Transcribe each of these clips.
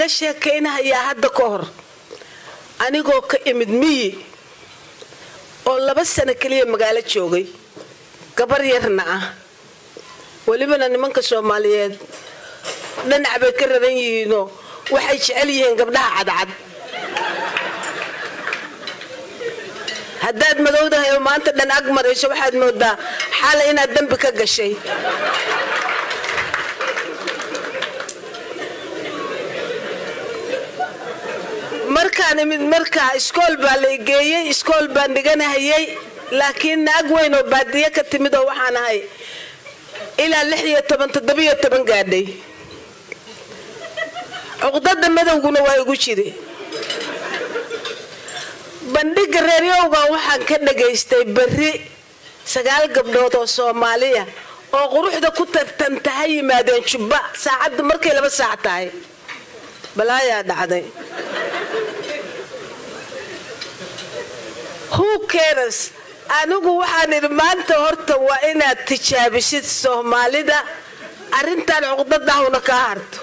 kaaga sheekaynahayaa hadda ka hor anigoo ka imid miyi oo laba sano keliya magaalo joogay gabar yarna ah welibana nimanka soomaaliyeed dhinac bay ka raran yihiinoo waxay jecel yihiin gabdhaha cadcad haddaad madowdahay oo maanta dhan ag marayso waxaad moodaa xaala inaad dembi ka gashay markaan imid markaa iskool baa la geeyey iskool baan dhiganahayay laakiin naag weyn oo baadiye ka timid oo waxaan ahay ilaa lix iyo toban toddobiyo toban gaadhay cuqdada madowguna waa igu jiri bandhiga reeryowga waxaan ka dhagaystay berri sagaal gabdhood oo soomaaliya oo quruxda ku tartanta ha yimaadeen jubba saacaddu markay laba saac tahay balaayaa dhacday who cares anigu waxaan idhi maanta horta waa inaad tijaabisid soomaalida arrintan cuqdadahuna kaa harto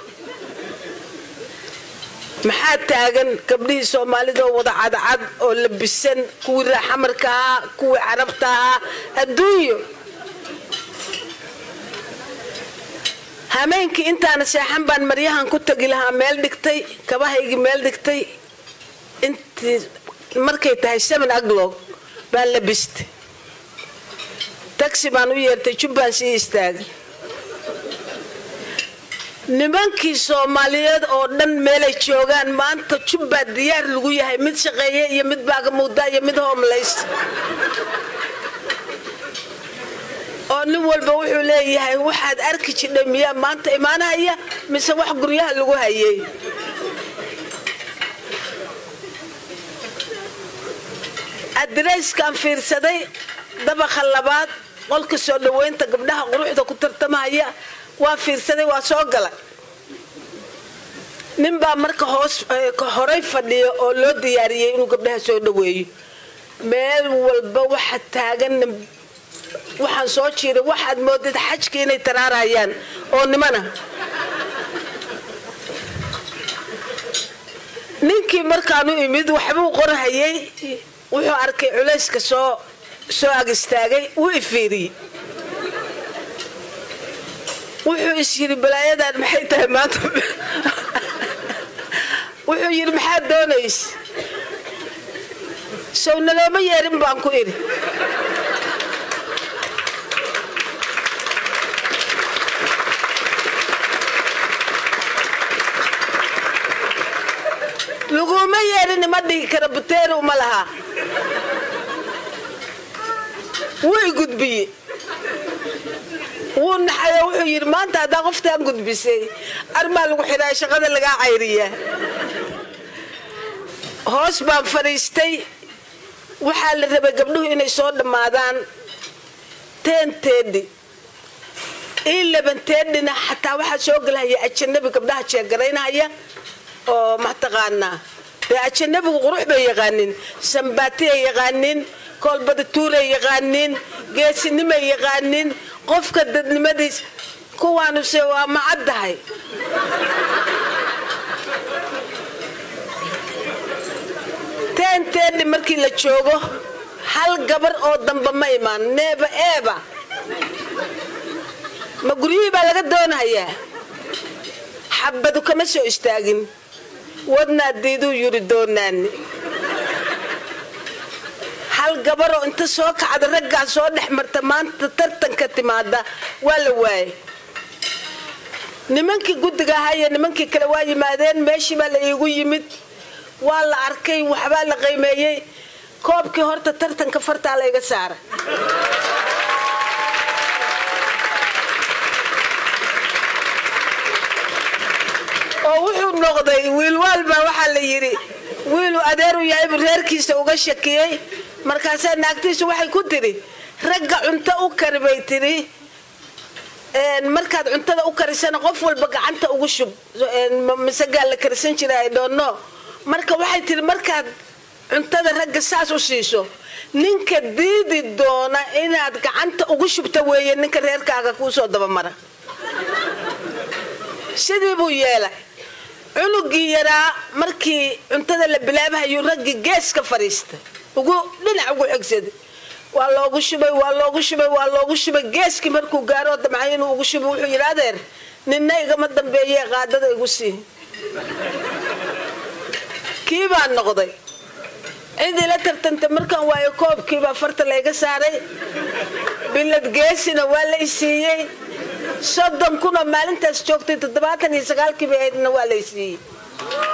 maxaa taagan gabdhihii soomaalida oo wada cadcad oo labisan kuwii raaxamarka ahaa kuwii carabta ahaa adduunyo hameenkii intaana seexan baan maryahan ku tagi lahaa meel dhigtay kabahaygii meel dhigtay intii markay tahay seven aglog baan labistay tagsi baan u yeertay jubbaan sii istaagay nimankii soomaaliyeed oo dhan meelay joogaan maanta jubbaa diyaar lagu yahay mid shaqeeye iyo mid baagamuuda iyo mid hoomlays oo nin walba wuxuu leeyahay waxaad arki jidhay miyaa maanta imaanahaya mise wax guryaha lagu hayay adreyskaan fiirsaday dabaqa labaad qolka soo dhoweynta gabdhaha quruxda ku tartamahaya waa fiirsaday waa soo gala ninbaa marka hoos horay fadhiya oo loo diyaariyey inuu gabdhaha soo dhoweeyo meel walba waxa taagan waxaan soo jiiray waxaad moodad xajka inay taraarayaan oo nimana ninkii markaan u imid waxbuu qorhayay wuxuu arkay culayska soo soo ag istaagay wuu ifiiriyey wuxuu is yidhi balaayadan maxay tahay maanta wuxuu yidhi maxaad doonays sow nalooma yeerin baan ku idhi laguma yeerin ima dhihi kara buteeri uma lahaa way gudbiye wuu naxayo wuxuu yidhi maanta haddaa qoftaan gudbisay armaa lagu xidhaa shaqada lagaa cayriyaa hoos baan fadhiistay waxaa la rabay gabdhuhu inay soo dhammaadaan teenteedhi ii labanteedhina xataa waxaa soo galahaya ajanabi gabdhaha jeegaraynahaya oo mataqaanaa dee ajanabigu qurux bay yaqaanin sambaatiyay yaqaanin koolbada tuuray yaqaanin geesinimay yaqaanin qofka dadnimadiis kuwaanuse waa macaddahay teenteedhi markii la joogo hal gabar oo damba ma imaan neeba eeba ma guryihii baa laga doonahayaa xabadu kama soo istaagin wadnaa diiduu yuri doonaani hal gabaroo inta soo kacda raggaa soo dhex marta maanta tartanka timaada waa la waayay nimankii guddiga ahaa iyo nimankii kale waa yimaadeen meeshii baa la iigu yimid waa la arkay waxbaa la qiimeeyey koobkii horta tartanka fartaa layga saara oo wuxuu noqday wiilwaalbaa waxaa la yidhi wiiluu adeeru yahaybu reerkiisa uga shakiyey markaasaa naagtiisu waxay ku tidhi ragga cunto u kari bay tidhi markaad cuntada u karisana qof walba gacanta ugu shub masagaa la karisan jira ay dhoonno marka waxay tidhi markaad cuntada ragga saas u siiso ninka diidi doona inaad gacanta ugu shubta weeye ninka reerkaaga kuu soo dabamara sidii buu yeelay cunugii yaraa markii cuntada la bilaabahayuu raggii gees ka fadhiistay ugu dhinac ugu xigsaday waa loogu shubay waa loogu shubay waa loogu shubay geeskii markuu gaaroo damcay inuu ugu shubay wuxuu yidhi adeer ninna igama dambeeye qaadada igu sii kii baa noqday cidii la tartantay markaan waayo koobkiibaa farta layga saaray bilad geesina waa la isiiyey soddon kunoo maalintaas joogtay toddobaatan iyo sagaalkii bay ahaydna waa la isiiyey